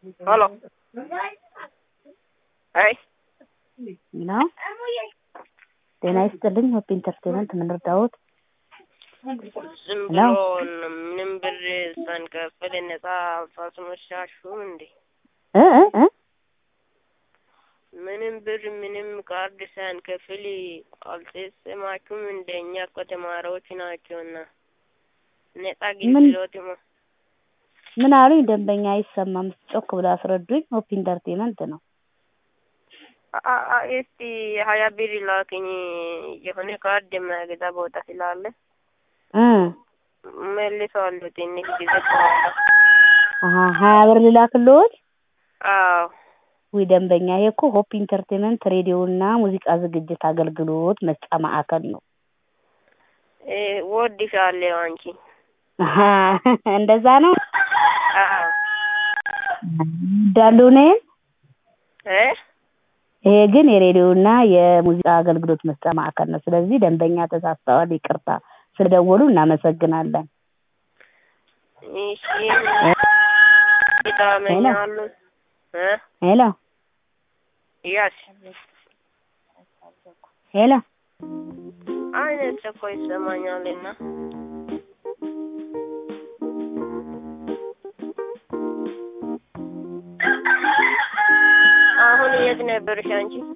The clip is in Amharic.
Halo. አይ ነው። ጤና ይስጥልኝ። ሆፕ ኢንተርቴንመንት ምን ልርዳዎት? ዝም ሄሎ። ብሎ ምንም ብር ሳንከፍል ነጻ አስመሻሹም እንዴ? እ እ እ ምንም ብር ምንም ካርድ ሳንከፍል አልተሰማችሁም? እንደኛ እኮ ተማሪዎች ናቸውና ነጻ ምን? ግልጋሎት ማ ምን አሉኝ? ደንበኛ አይሰማም። ጮክ ብለው አስረዱኝ። ሆፕ ኢንተርቴንመንት ነው። አ- አ- እስቲ ሀያ ብር ላክኝ የሆነ ካርድ መግዛ ቦታ ስላለ እ መልሰዋለሁ ትንሽ ጊዜ በኋላ። አሀ ሀያ ብር ልላክልዎት? አዎ ውይ ደንበኛ፣ ይሄ እኮ ሆፕ ኢንተርቴንመንት ሬዲዮ እና ሙዚቃ ዝግጅት አገልግሎት መስጫ ማዕከል ነው። እ እወድሻለሁ አንቺ። አሀ እንደዛ ነው። አዎ እንዳሉ እኔን እ ይሄ ግን የሬዲዮ እና የሙዚቃ አገልግሎት መስጫ ማዕከል ነው። ስለዚህ ደንበኛ ተሳስተዋል። ይቅርታ ስለደወሉ እናመሰግናለን። እሺ ይታመኛሉ እ ሄሎ ያስ ሄሎ አይነት እኮ ይሰማኛልና አሁን የት ነበርሽ አንቺ?